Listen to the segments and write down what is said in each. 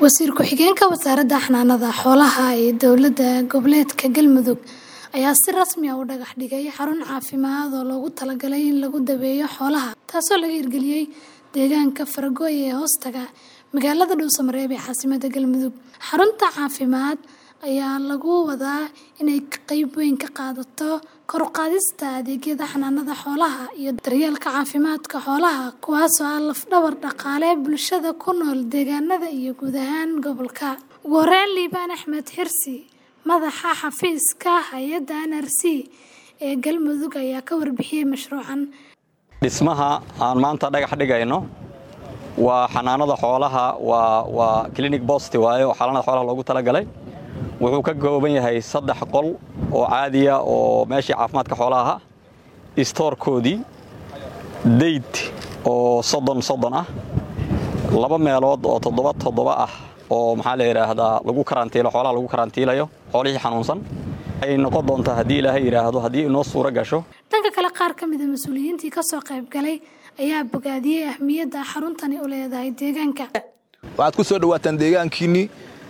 wasiir ku-xigeenka wasaaradda xanaanada xoolaha ee dowladda goboleedka galmudug ayaa si rasmi ah u dhagax dhigay xarun caafimaad oo loogu talagalay in lagu daweeyo xoolaha taasoo laga hirgeliyey deegaanka faragooy ee hoostaga magaalada dhuusamareeb ee caasimada galmudug xarunta caafimaad ayaa lagu wadaa inay qeyb weyn ka qaadato kor u qaadista adeegyada xanaanada xoolaha iyo daryeelka caafimaadka xoolaha kuwaasoo ah lafdhabar dhaqaale bulshada ku nool deegaanada iyo guud ahaan gobolka ugu horeyn liibaan axmed xirsi madaxa xafiiska hay-adda n r c ee galmudug ayaa ka warbixiyey mashruucan dhismaha aan maanta dhagax dhigayno waa xanaanada xoolaha waa clinic bost waaye oo xanaanada xoolaha loogu talagalay wuxuu ka kooban yahay saddex qol oo caadiya oo meeshii caafimaadka xoolaha istoorkoodii dayd oo soddon soddon ah laba meelood oo toddoba toddoba ah oo maxaa la yidhaahdaa lagu karantiilo xoolaha lagu karantiilayo xoolihii xanuunsan ay noqon doontaa haddii ilaahay yidhaahdo haddii inoo suuro gasho dhanka kale qaar ka mida mas-uuliyiintii ka soo qayb galay ayaa bogaadiyey ahmiyadda xaruntani u leedahay deegaanka waxaad ku soo dhawaataan deegaankiinnii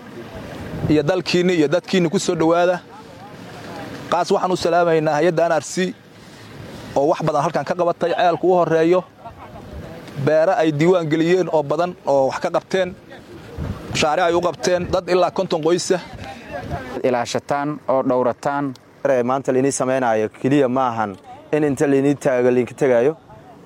iyo dalkiinni iyo dadkiinni ku soo dhowaada qaas waxaan u salaamaynaa hay-adda n r c oo wax badan halkan ka qabatay ceelku u horreeyo beere ay diiwaan geliyeen oo badan oo wax ka qabteen mashaaric ay u qabteen dad ilaa konton qoysa ilaashataan oo dhowrataan maanta lainii samaynaayo keliya ma ahan in inta lainii taago lainka tegaayo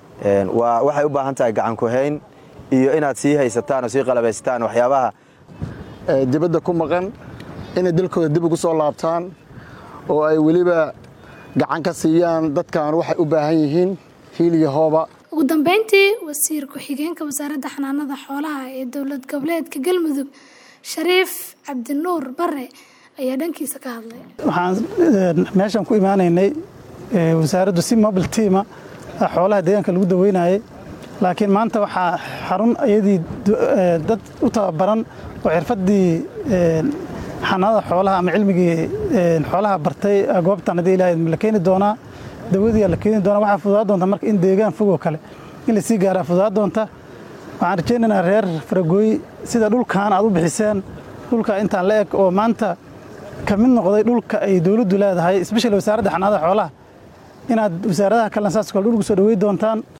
waa waxay u baahan tahay gacankuhayn iyo inaad sii haysataan oo sii qalabaysataan waxyaabaha dibadda ku maqan inay dalkooda dib ugu soo laabtaan oo ay weliba gacan ka siiyaan dadkan waxay u baahan yihiin hiil iyo hooba ugu dambeyntii wasiir ku-xigeenka wasaaradda xanaanada xoolaha ee dowlad goboleedka galmudug shariif cabdinuur bare ayaa dhankiisa ka hadlay waxaan meeshan ku imaanaynay wasaaraddu si mobile tiama xoolaha deegaanka lagu daweynayay laakiin maanta waxaa xarun iyadii dad u tababaran oo xirfaddii xanaanada xoolaha ama cilmigii xoolaha bartay goobtan haddii ilahay la keeni doonaa dawadii la keeni doonaa waxaa fududaa doonta marka in deegaan fogoo kale in lasii gaaraa fududaa doonta waxaan rajaynaynaa reer faragooy sida dhulkan aad u bixiseen dhulka intaan la eg oo maanta ka mid noqday dhulka ay dowladdu leedahay espeshali wasaaradda xanaanada xoolaha inaad wasaaradaha kalena saas kale dhulku soo dhawey doontaan